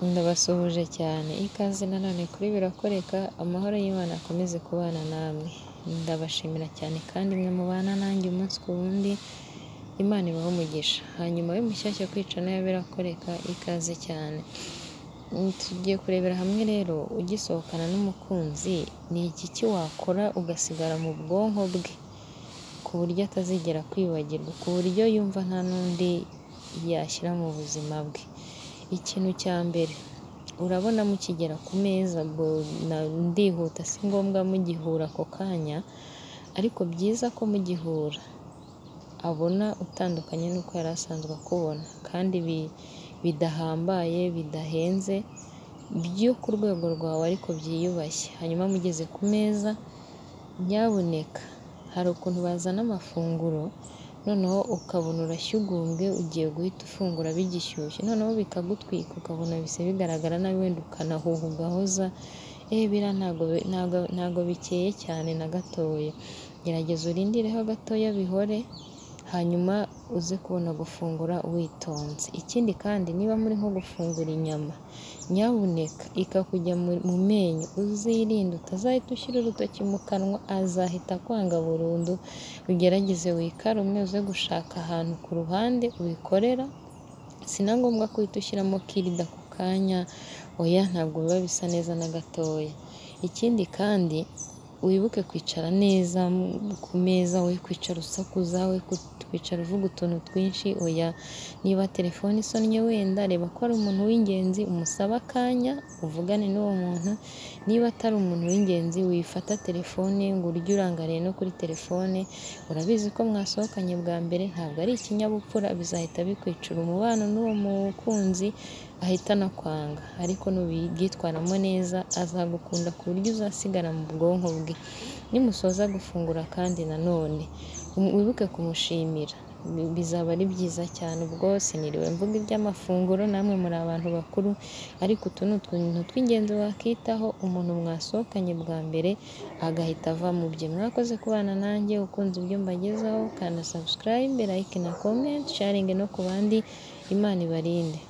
Ndabasuhuje cyane, ikaze nanone kuri birakoreka, amahoro y'Imana akomeze kubana namwe, ndabashimira cyane kandi mwe mubana nanjye umunsi ku wundi, Imana ibahe umugisha, hanyuma we mushyashya kwicana ya birakoreka, ikaze cyane, tugiye kurebera hamwe rero ugisohokana n'umukunzi ni iki wakora ugasigara mu bwonko bwe, ku buryo atazigera kwibagirwa, ku buryo yumva nta n'undi yashyira mu buzima bwe, ikintu cya mbere urabona mukigera ku meza ndihuta si ngombwa mugihura ako kanya, ariko byiza ko mugihura abona utandukanye n'uko yari asanzwe akubona, kandi bidahambaye bidahenze byo ku rwego rwawe ariko byiyubashye, hanyuma mugeze ku meza nyabuneka hari ukuntu bazana amafunguro noneho ukabona urashyugumbwe ugiye guhita ufungura bigishyushye, noneho bikagutwika ukabona bise bigaragara nabi wenda ukanahuha ugahoza, eee biriya ntabwo bikeye cyane na gatoya, gerageza urindireho gatoya bihore, hanyuma uze kubona gufungura witonze, ikindi kandi niba muri nko gufungura inyama nyabuneka ikakujya mu menyo uzirinde utazahita ushyira urutoki mu kanwa azahita akwanga burundu, ugerageze wikarume uze gushaka ahantu ku ruhande ubikorera, si na ngombwa guhita ushyiramo kirida ako kanya, oya ntabwo biba bisa neza na gatoya, ikindi kandi wibuke kwicara neza ku meza, we kwicara usakuza, we kwicara uvuga utuntu twinshi, oya niba telefone isonnye wenda reba ko ari umuntu w'ingenzi umusabe akanya uvugane n'uwo muntu, niba atari umuntu w'ingenzi wifata telefone ngo urye urangariye no kuri telefone, urabizi ko mwasohokanye bwa mbere ntabwo ari ikinyabupfura bizahita bikwicira umubano n'uwo mukunzi ahita anakwanga, ariko nubyitwaramo neza azagukunda ku buryo uzasigara mu bwonko bwe, nimusoza gufungura kandi nanone wibuke kumushimira, bizaba ari byiza cyane, ubwo siniriwe mvuga iby'amafunguro namwe muri abantu bakuru, ariko utu ni utuntu tw'ingenzi wakitaho umuntu mwasohokanye bwa mbere agahita ava mu bye, mwakoze kubana nanjye ukunze ibyo mbagezaho, kanda sabusikarayibe, layike na komenti, sharinge no ku bandi, Imana ibarinde.